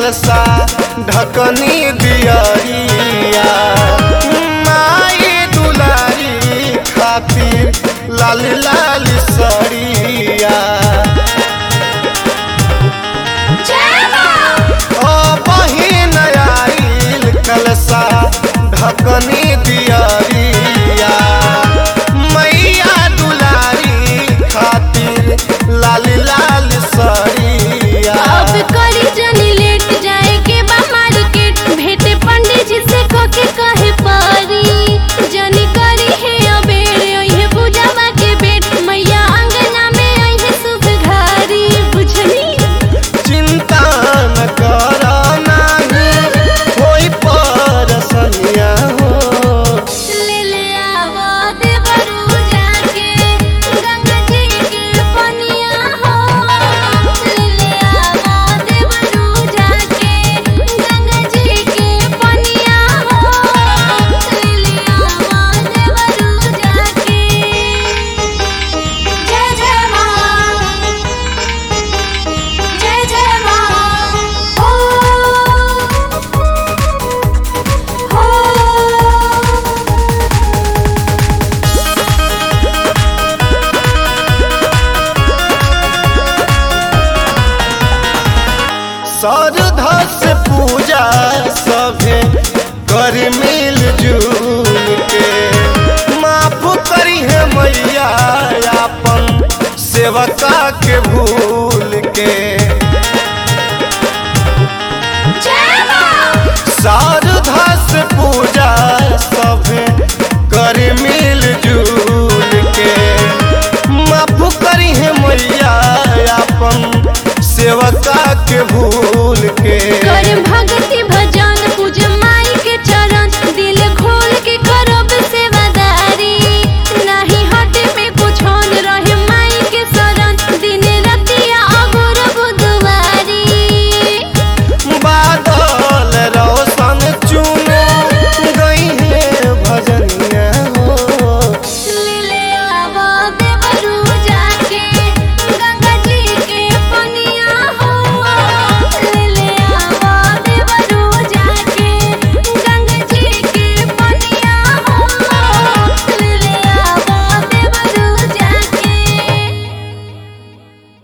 कलसा ढकनी दियरिया माई दुलारी खातिर लाल लाल सरिया ओ बहिन आइल कलसा ढकनी दियरिया मैया दुलारी खातिर लाल लाल सरिया अब करी जनी लेट जाए के बा मार्केट भेटे पंडित जी से कके कहे पारी जनी करी है अबेर ओहे पूजावा के बेट मैया अंगना में आई शुभ घारी बुझनी चिंता न कर नाही होई परसनिया हो ले ले आवा देवरू जाके गंगा जी के पनिया हो ले ले आवा देवरू जाके गंगा जी के पनिया हो ले ले आवा देवरू जाके जय जय मां जय जय मां हो हो श्रद्धा से पूजा सभे कर मिल जुल के माफ करी है मैया अपन सेवका के भूल